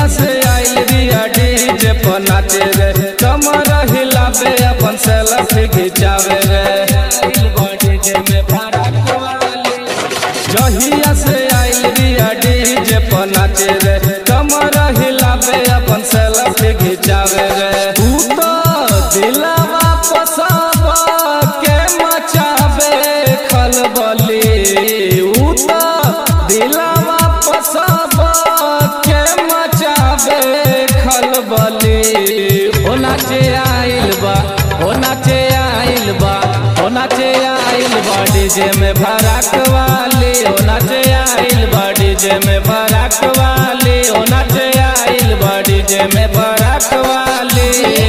से आइल रिया डीजे पर नाचे रे कमर हिलावे अपन सेल्फी खिंचावे रे जहिया से आइल रिया डीजे पर नाचे रे कमर हिलावे अपन सेल्फी खिंचावे रे तू तो दिलवा पसाब के मचावे खलबली ऊ तो दिलवा पसाब के मचावे खलबली हो नाचे आइल बा हो नाचे आइल बा हो नाचे आइल बा डीजे में भड़क वाली हो नाचे आइल बा डीजे में भड़क वाली हो नाचे आइल बा डीजे में भड़क वाली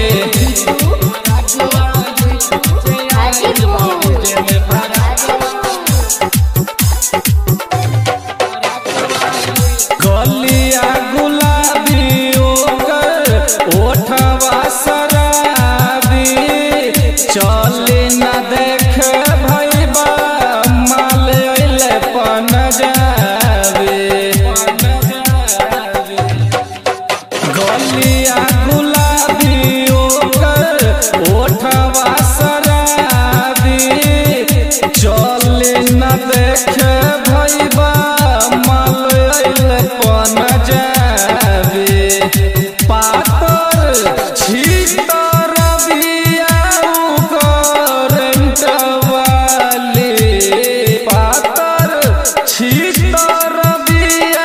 गलिया गुलाबी ओकर ओठवा शराबी चले न देख भैबा माल अइले पन जाबे गलिया गुलाबी ओकर ओठवा शराबी चले न देख भैबा माल अइले पन जाबे पातर छीतर बिया करंट वाली पातर छीतर बिया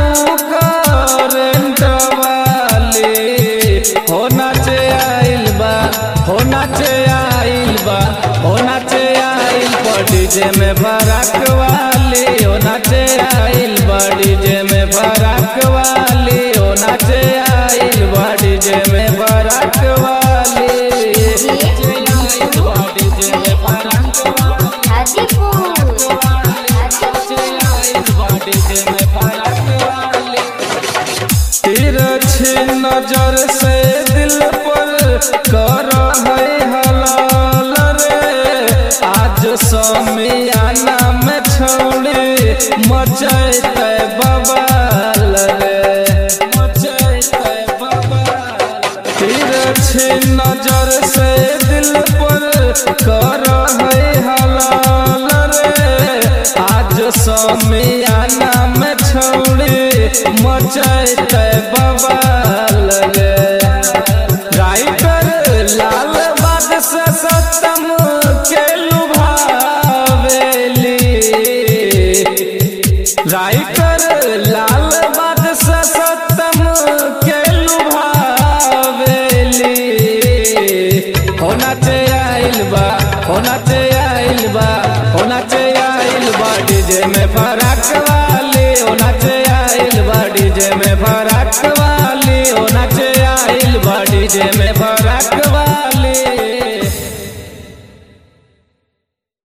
करंट वाली हो नाचे आइल बा हो नाचे आइल बा हो नाचे आइल बा डीजे में भड़क वाली हो नाचे आइल बा डीजे में भड़क वाली हो नाचे आइल बा डीजे में भड़क वाली डीजे में भड़क वाली तिरछी नजर से दिल पर कर है हलाल रे आज समियाना में छोड़े मचैते बवाल रे मचैते बवाल तिरछी नजर से दिल पर कर है हलाल रे आज समियाना में छोड़े मचैते बवाल रे राइटर लाल बाद से सतम के लुभावेली राइटर लाल